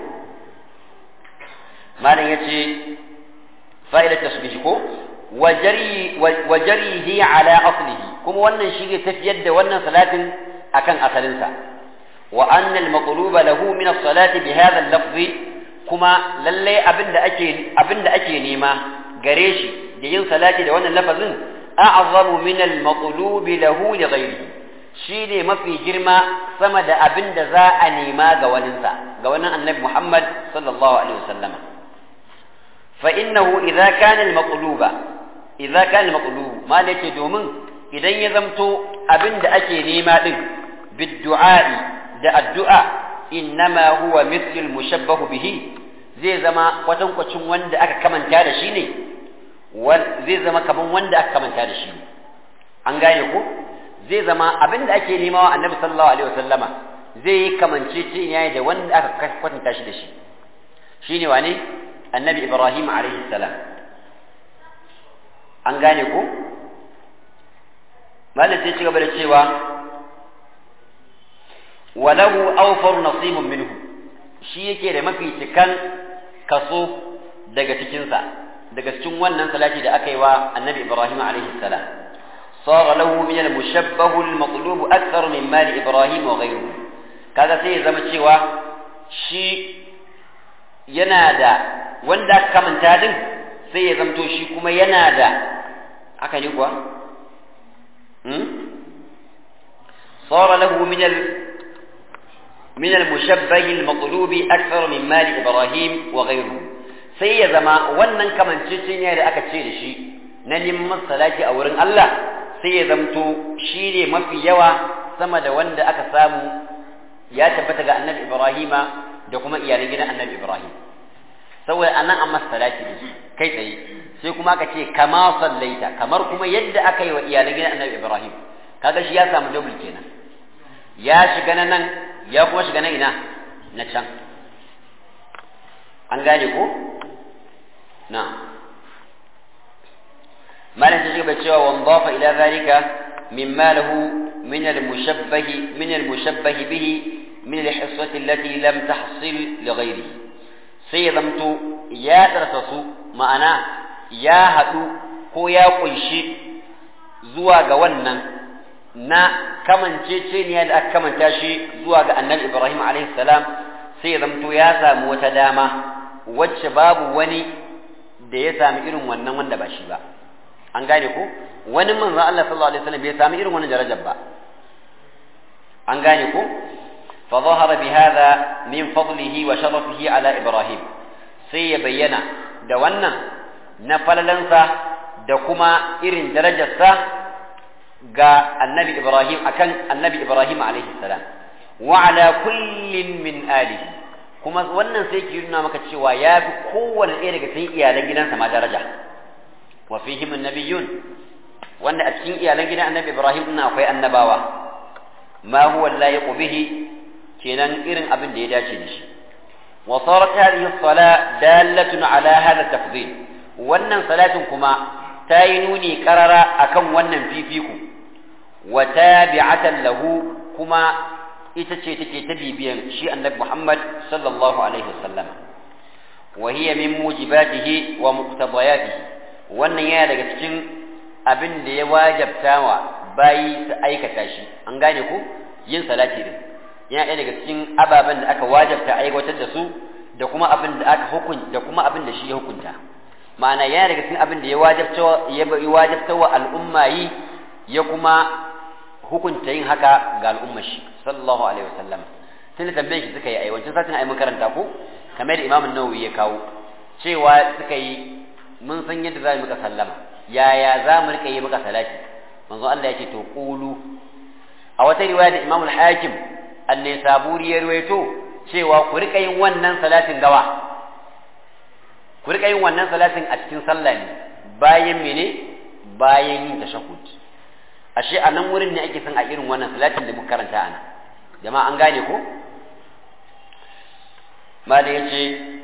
malam yace fa'idar tasbih ko wa jarihi ala aslihi kuma wannan shi ne tafiyar da wannan salatin akan asalinsa wa anna al-maqluba lahu min as-salati bi hadha al-lafz kuma lalle abinda ake abinda ake nema gare shi da yin salati da wannan lafazin a'zamu min al-maqlub lahu li ghayrihi shine mafi girma sama da abinda za a nema ga waninsa ga wannan annabi Muhammad sallallahu alaihi wasallam fa innahu idza kana al-maqluba idza kana al-maqlub ma yake domin idan ya zamto abinda ake nema din bid-du'a'i da addu'a innama huwa mithlul mushabbahu bihi zai zama kwatankwacin wanda aka kamanta da shi ne zai zama kaman wanda aka kamanta da shi ne an gane ko zai zama abin da ake nema wa annabi sallallahu alaihi wasallama zai yi kamance ce yayi da wanda aka kwatanta shi da shi shine wane annabi ibrahim alaihi salam an gane ko malam sai ci gaba da cewa walahu awfar nasibun minhu shi yake da mafi cikan kaso daga cikinsa daga cikin wannan salati da aka yi wa annabi ibrahim alaihi salam صار له من المشبه المطلوب أكثر من مال إبراهيم وغيره kaga sai ya zama cewa shi yana da wanda aka kamanta din sai ya zamto shi kuma yana da haka ne kuwa صار له من ال من المشبه المطلوب أكثر من مال إبراهيم وغيره sai ya zama wannan kamanceceniya da aka ce da shi na neman salati a wurin Allah sai ya zamto shi ne mafi yawa sama da wanda aka samu ya tabbata ga annabi Ibrahima da kuma iyalan gidan annabi Ibrahim saboda anan an masa salati da kai tsaye sai kuma aka ce kama sallaita kamar kuma yadda aka yi wa iyalan gidan annabi Ibrahim kaga shi ya samu double kenan ya shiga na nan ya kuma shiga na ina na can an gane ko na malam ta shiga cewa wan dafa ila zalika mimma lahu min al-mushabbah min al-mushabbah bihi min al-hissati allati lam tahsil li ghayrihi sai ya zamto ya darsa su ma'ana ya haɗu ko ya kunshi zuwa ga wannan na kamanceceniya da aka kamanta shi zuwa ga annabi Ibrahim alaihi salam sai ya zamto ya samu wata dama wacce babu wani da ya sami irin wannan wanda ba shi ba an gane ko wani manzon Allah sallallahu alaihi wasallam bai sami irin wannan darajar ba an gane ko fa zahara bi hadha min fadlihi wa sharafihi ala Ibrahim sai ya bayyana da wannan na falalansa da kuma irin darajarsa ga annabi Ibrahim akan annabi Ibrahim alaihi salam wa ala kullin min alihi kuma wannan sai ke nuna maka cewa ya fi kowane ɗaya daga cikin iyalan gidansa ma daraja wa fihim annabiyun wanda a cikin iyalan gidan annabi Ibrahim din akwai annabawa ma huwa layiqu bihi kenan irin abin da ya dace da shi wa sarat hadhihi as-sala dalatun ala hadha tafdhil wannan salatin kuma ta yi nuni karara akan wannan fifiku wa tabi'atan lahu kuma ita ce take ta bibiyan shi annabi Muhammad sallallahu alaihi wasallam wa hiya min mujibatihi wa muqtadayatihi wannan yana daga cikin abin da ya wajabta wa bayi su aikata shi an gane ku yin salati din yana ɗaya daga cikin ababen da aka wajabta aiwatar da su da kuma abin da aka hukun da kuma abin da shi ya hukunta ma'ana yana daga cikin abin da ya wajabta ya wajabta wa al'umma yi ya kuma hukunta yin haka ga al'ummar shi sallallahu alaihi wasallam tun tambayar shi suka yi ai wancan satin ai mun karanta ko kamar da Imam Nawawi ya kawo cewa suka yi mun san yadda za mu muka sallama yaya za mu rika yi muka salati manzo Allah yake to qulu a wata riwaya da Imam al-Hakim an-Nisaburi ya ruwaito cewa ku rika yin wannan salatin gawa ku rika yin wannan salatin a cikin sallah ne bayan mene bayan yin tashahhud ashe a nan wurin ne ake son a irin wannan salatin da muka karanta ana jama'a an gane ko mala yace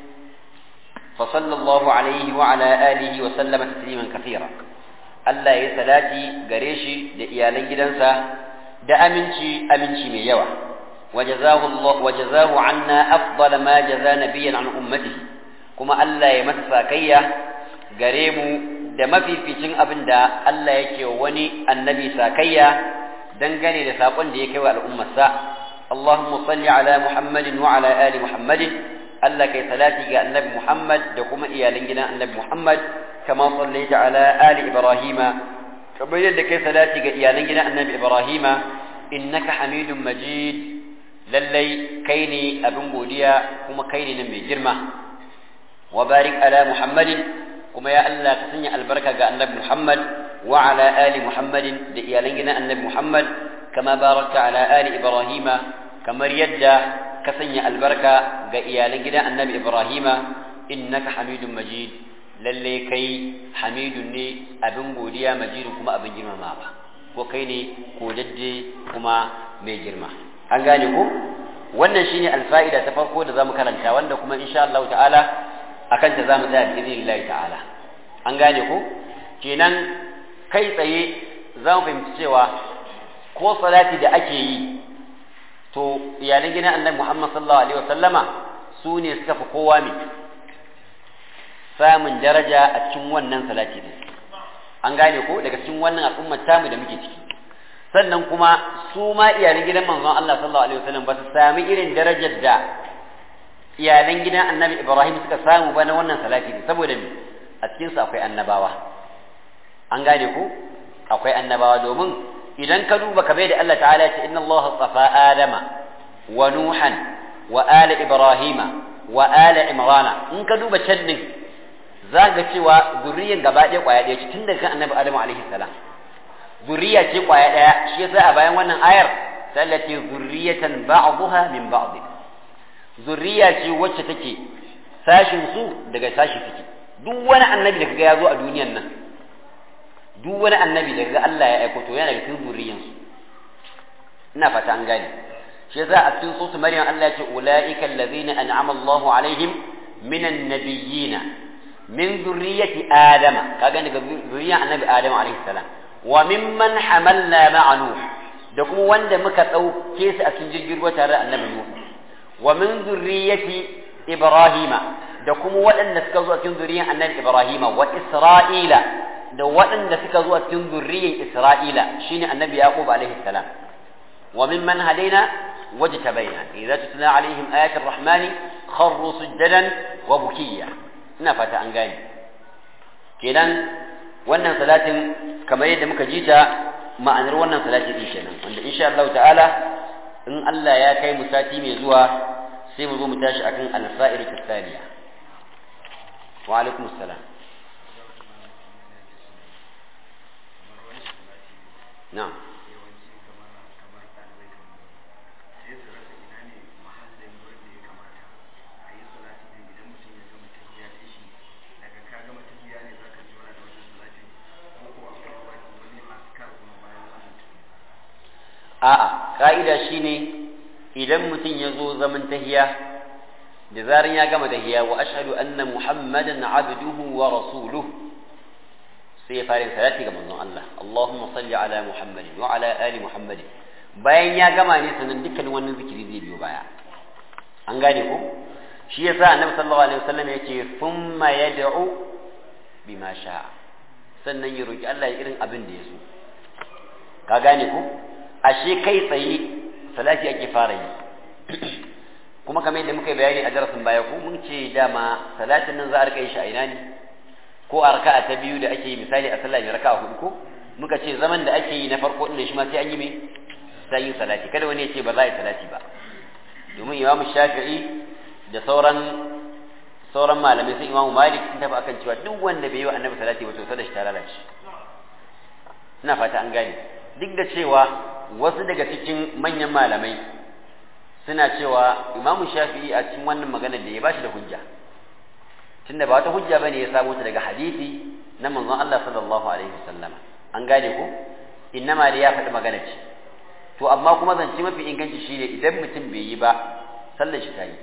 fa sallallahu alaihi wa ala alihi wa sallama tasliman kathira Allah ya salati gare shi da iyalan gidansa da aminci aminci mai yawa وجزاه الله وجزاه عنا أفضل ما جزى نبيا عن أمته كما ألا يمسى كيا قريم da mafificin abin da Allah yake wani annabi sakayya dangane da saƙon da ya kai wa al'ummarsa Allahumma salli ala Muhammadin wa ala ali Muhammadin Allah kai salati ga annabi Muhammad da kuma iyalan gidan annabi Muhammad kama sallaita ala ali Ibrahima kamar yadda kai salati ga iyalan gidan annabi Ibrahima innaka hamidun majid lallai kai ne abin godiya kuma kai ne nan mai girma wa barik ala Muhammadin kuma ya Allah ka sanya albarka ga annabi Muhammad wa ala ali Muhammadin da iyalan gidan annabi Muhammad kama barakta ala ali Ibrahima kamar yadda ka sanya albarka ga iyalan gidan annabi Ibrahima innaka hamidun majid lalle kai hamidun ne abin godiya majidun kuma abin girmamawa ko kai ne ko dadde kuma mai girma an gane ko wannan shine alfa'ida ta farko da zamu karanta wanda kuma insha Allah ta'ala akan ta zamu tsaya bi idinillahi ta'ala an gane ko kenan kai tsaye za mu fahimci cewa ko salati da ake yi to iyalan gidan annabi Muhammad sallallahu alaihi wasallama su ne suka fi kowa ne samun daraja a cikin wannan salati din an gane ko daga cikin wannan al'ummar tamu da muke ciki sannan kuma su ma iyalan gidan manzon Allah sallallahu alaihi wasallam ba su sami irin darajar da iyalan gidan annabi Ibrahim suka samu ba na wannan salati ne saboda me a cikin su akwai annabawa an gane ko akwai annabawa domin idan ka duba ka bai da Allah ta'ala ce inna Allah tsafa Adama wa Nuhan wa ala Ibrahima wa ala Imrana in ka duba can din za ga cewa zurriyan gaba ɗaya kwaya ɗaya ce tun daga kan annabi Adamu alaihi salam zurriya ce kwaya ɗaya shi yasa a bayan wannan ayar sai Allah ce zurriyatan ba'dha min ba'd zurriya ce wacce take sashin su daga sashi take duk wani annabi da kaga ya zo a duniyan nan duk wani annabi da kaga Allah ya aiko to yana daga cikin zurriyan su ina fata an gane shi yasa a cikin sura Maryam Allah ya ce ulaika allazina an'ama Allahu alaihim minan nabiyyina min zurriyyati adama kaga daga zurriyan annabi Adam alaihi salam wa mimman hamalna ma'a nuh da kuma wanda muka dauke su a cikin jirgin ruwa tare da annabi nuh wa min zurriyyati ibrahima da kuma waɗanda suka zo a cikin zurriyan annabi ibrahima wa isra'ila da waɗanda suka zo a cikin zurriyan isra'ila shine annabi yaqub alaihi salam wa mimman hadaina wajtabaina idza tutla alaihim ayatu rahmani kharru sujadan wa bukiya ina fata an gane kenan wannan salatin kamar yadda muka ji ta ma'anar wannan salati din kenan wanda insha Allah ta'ala in Allah ya kai mu sati mai zuwa sai mu zo mu tashi akan al-sa'ir tsaniya wa alaikum assalam na'am a'a ka'ida shine idan mutum ya zo zaman tahiya da zaran ya gama tahiya wa ashhadu anna muhammadan abduhu wa rasuluhu sai ya fara salati ga manzon Allah Allahumma salli ala muhammadin wa ala ali muhammadin bayan ya gama ne sanan dukkan wannan zikiri zai biyo baya an gane ko shi yasa annabi sallallahu alaihi wasallam yace thumma yad'u bima sha'a sannan ya roki Allah ya irin abin da ya so ka gane ko ashe kai tsaye salati ake fara yi kuma kamar yadda muka yi bayani a darasin baya ko mun ce dama salatin nan za a rika yi shi a ina ne ko ko a raka'a ta biyu da ake yi misali a sallah mai raka'a hudu ko muka ce zaman da ake yi na farko din shi ma sai an yi me sai yin salati kada wani ya ce ba za a yi salati ba domin imamu shafi'i da sauran sauran malamai sun imamu malik sun tafi akan cewa duk wanda bai yi wa annabi salati ba to sada shi ta lalace ina fata an gane duk da cewa wasu daga cikin manyan malamai suna cewa imamu shafi'i a cikin wannan magana da ya bashi da hujja tunda ba wata hujja bane ya samu ta daga hadisi na manzon Allah sallallahu alaihi wasallam an gane ko innama da ya faɗi magana ce to amma kuma zance mafi inganci shine idan mutum bai yi ba sallar shi ta yi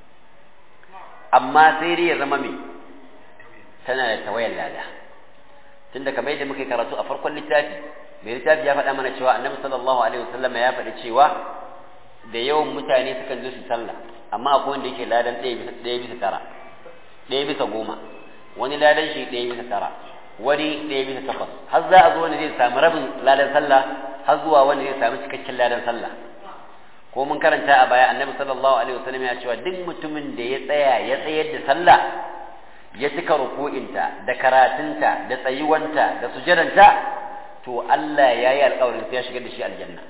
amma sai dai ya zama me tana da tawayar lada tunda kamar yadda muka karatu a farkon littafi mai littafi ya faɗa mana cewa annabi sallallahu alaihi wasallam ya faɗi cewa da yawan mutane sukan zo su sallah amma akwai wanda yake ladan ɗaya bisa ɗaya bisa tara ɗaya bisa goma wani ladan shi ɗaya bisa tara wani ɗaya bisa takwas har za a zo wanda zai samu rabin ladan sallah har zuwa wanda zai samu cikakken ladan sallah ko mun karanta a baya annabi sallallahu alaihi wasallam ya cewa duk mutumin da ya tsaya ya tsayar da sallah ya cika ruku'inta da karatunta da tsayuwanta da sujadanta to Allah ya yi alƙawarin sai ya shigar da shi aljanna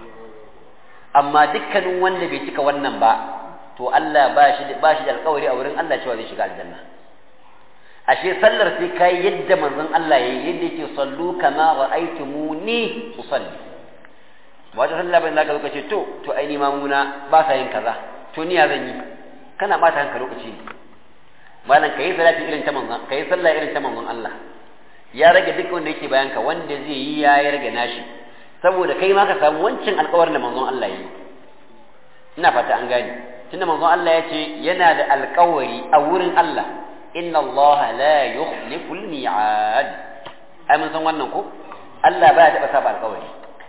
amma dukkanin wanda bai cika wannan ba to Allah ba shi ba shi da alƙawari a wurin Allah cewa zai shiga aljanna ashe sallar sai kai yadda manzon Allah yayi yadda yake sallu kama ra'aytumuni usalli ba ta sallah bai zaka lokaci to to ai ni mamuna ba sa yin kaza to ni ya zan yi kana bata hanka lokaci ne malam kai salati irin ta manzon kai sallah irin ta manzon Allah ya rage duk wanda yake bayan ka wanda zai yi ya rage nashi saboda kai ma ka samu wancan alƙawarin da manzon Allah yi ina fata an gane tunda manzon Allah ya ce yana da alƙawari a wurin Allah inna Allah la yukhlifu al-mi'ad ai mun san wannan ko Allah baya taɓa saba alƙawari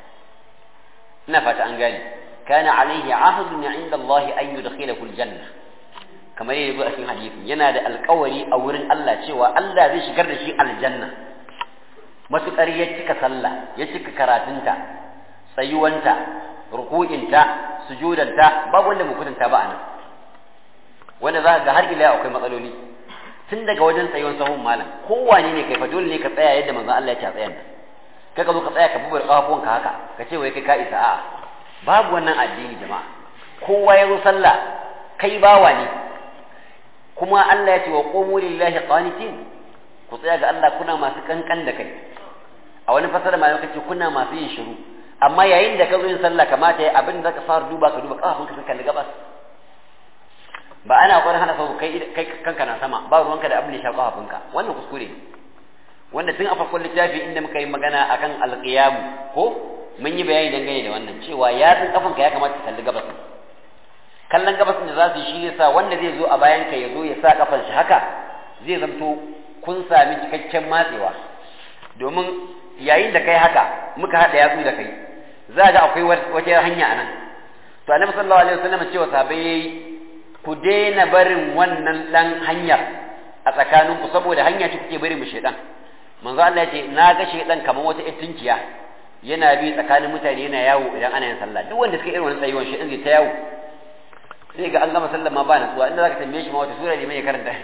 ina fata an gane kana alaihi ahdun inda Allah an yudkhilahu al-janna kamar yadda a cikin hadisi yana da alƙawari a wurin Allah cewa Allah zai shigar da shi aljanna matuƙar ya cika sallah ya cika karatunta tsayuwanta ruku'inta sujudanta babu wanda mu kudanta ba anan wanda za ga har ila akwai matsaloli tun daga wajen tsayuwan sahun malam kowane ne kai fa dole ne ka tsaya yadda manzon Allah ya ce a tsayan nan kai ka zo ka tsaya ka bubar kafafuwanka haka ka ce wai kai ka isa a'a babu wannan addini jama'a kowa ya zo sallah kai bawa ne kuma Allah ya ce wa qumu lillahi qanitin ku tsaya ga Allah kuna masu kankan da kai a wani fasara ma kace kuna masu yin shiru amma yayin da ka zo yin sallah kamata ya abin da zaka fara duba ka duba kafafunka sun kalli gabas ba ana ƙwarin hana sau kai kai kanka na sama ba ruwanka da abin da ya shafa kafafunka wannan kuskure wanda tun a farkon littafi inda muka yi magana akan alqiyamu ko mun yi bayani dangane da wannan cewa yatsun kafanka ya kamata ka kalli gabas kallon gabas da za su yi shi yasa wanda zai zo a bayan ka ya zo ya sa kafan shi haka zai zamto kun sami cikakken matsewa domin yayin da kai haka muka haɗa yatsu da kai za ga akwai wata hanya a nan to annabi sallallahu alaihi wasallam cewa sahabbai yayi ku daina barin wannan dan hanyar a tsakaninku saboda hanya ce kuke bari mu shedan manzo Allah ya ce na ga shedan kamar wata ittinciya yana bi tsakanin mutane yana yawo idan ana yin sallah duk wanda suka irin wannan tsayuwan shedan zai ta yawo sai ga an gama sallah ma ba natsuwa inda zaka tambaye shi ma wata sura ne mai karanta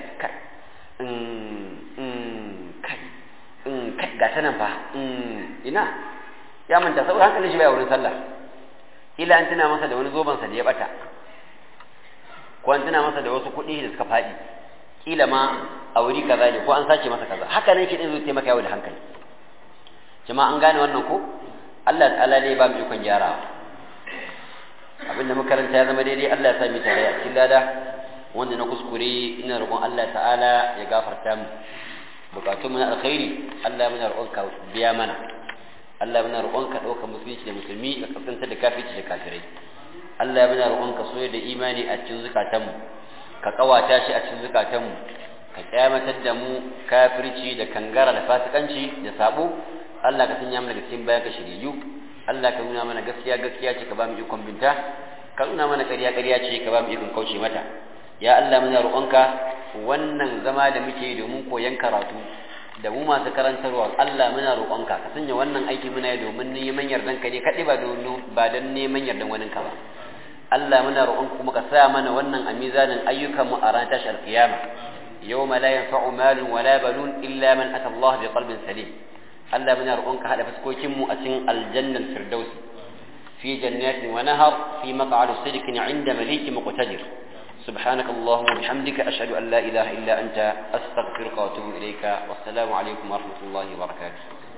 kai ga ta nan fa ina ya manta saboda hankalin shi bai wurin sallah ila an tuna masa da wani zoban sa da ya bata ko an tuna masa da wasu kuɗi da suka faɗi kila ma a wuri kaza ne ko an sace masa kaza haka nan shi din zai taimaka yau da hankali jama'a an gane wannan ko Allah ta'ala ne ba mu ikon gyarawa abinda makaranta ya zama daidai Allah ya sa mu tare a cikin lada wanda na kuskure ina roƙon Allah ta'ala ya gafarta mu bukatun na alkhairi Allah muna roƙonka biya mana Allah muna roƙonka ɗaukar musulunci da musulmi ka kasanta da kafirci da kafirai Allah muna roƙonka soya da imani a cikin zukatanmu ka kawata shi a cikin zukatanmu ka kyamatar da mu kafirci da kangara da fasikanci da sabo Allah ka sanya mana cikin bayan ka shiriyu Allah ka nuna mana gaskiya gaskiya ce ka ba mu ikon binta ka nuna mana ƙarya ƙarya ce ka ba mu ikon kauce mata ya Allah muna roƙonka wannan zama da muke domin koyon karatu da mu masu karantarwa Allah muna roƙonka ka sanya wannan aiki muna yi domin neman yardan ka ne kaɗai ba don ba don neman yardan wani ka ba Allah muna roƙon kuma ka sa mana wannan a mizanin ayyukan mu a ranar tashar kiyama يوم لا ينفع مال ولا بنون إلا من أتى الله بقلب سليم ألا من يرؤونك هذا فسكوكم أسن الجنة الفردوس في جنات ونهر في مقعد صدق عند مليك مقتدر سبحانك اللهم وبحمدك أشهد أن لا إله إلا أنت أستغفرك وأتوب إليك والسلام عليكم ورحمة الله وبركاته